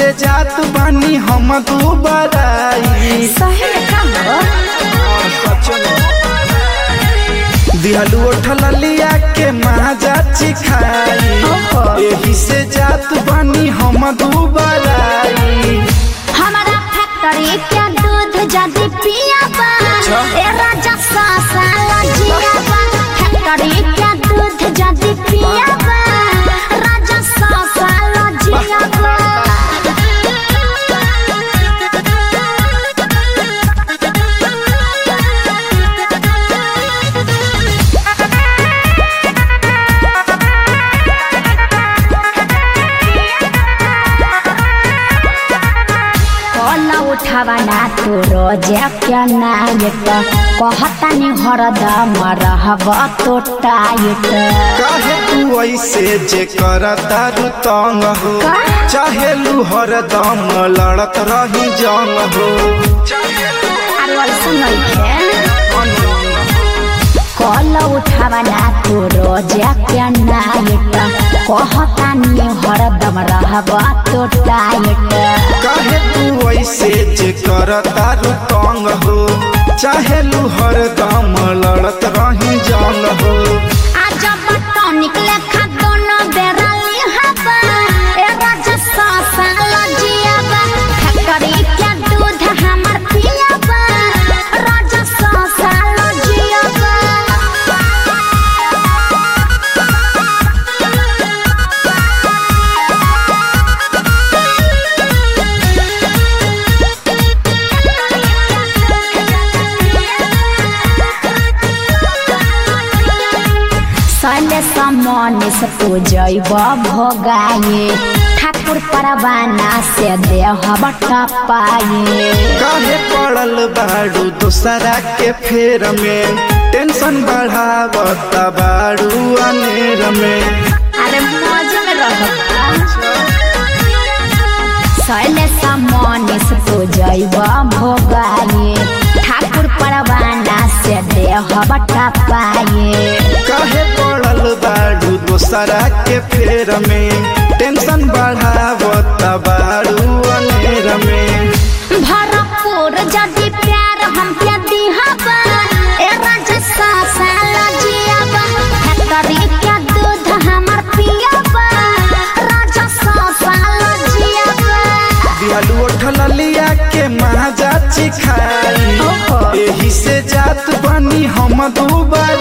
से जात बानी हम दुबराई सही में काम हो दिहलू उठल लिया के महाजा चिखाई ओहो। एही से जात बानी हम दुबराई हमारा फैक्ट्री के दूध जदी पिया बा ए राजा साला जिया बा फैक्ट्री के दूध जदी पिया बा राजा साला जिया बा कल उठावा ना तू रोजे क्या नायक कहता नि हरदम रहब तो टाइट काहे तू ऐसे जे करता रु तंग हो का? चाहे लू हरदम लड़त रही जंग हो अरे वैसे नहीं कल उठावा ना तू रोजे क्या नायक कहता नि हरदम रहब तो टाइट काहे तू ऐसे जे करता रु तंग हो चाहे लू हरदम लड़त रही जंग हो आज बटो निकले खा दोनों बेरा लिहाबा ए राजा सासा लजियाबा फैक्ट्री के दूध हमर पियाबा राजा सासा लजियाबा सले समने से पूजब भोगाए ठाकुर परवाना से देह पाए काहे पड़ल बाड़ू दूसरा के फेर में टेंशन बढ़ावता बाड़ू अनेर में अरे मौज में रहता सले समने से पूजब भोगाए ठाकुर परवाना से देह पाए काहे पड़ल बाड़ू दूसरा के फेर में टेंशन बढ़ावता बाड़ू अनेर में भरपूर जदि प्यार हम के दिहबा ए राजा सासा लजियाबा फैक्ट्री के दूध हमर पियाबा राजा सासा लजियाबा दिहलू उठल लिया के महाजा चिखाई ओहो। एही से जात बनी हम दुबार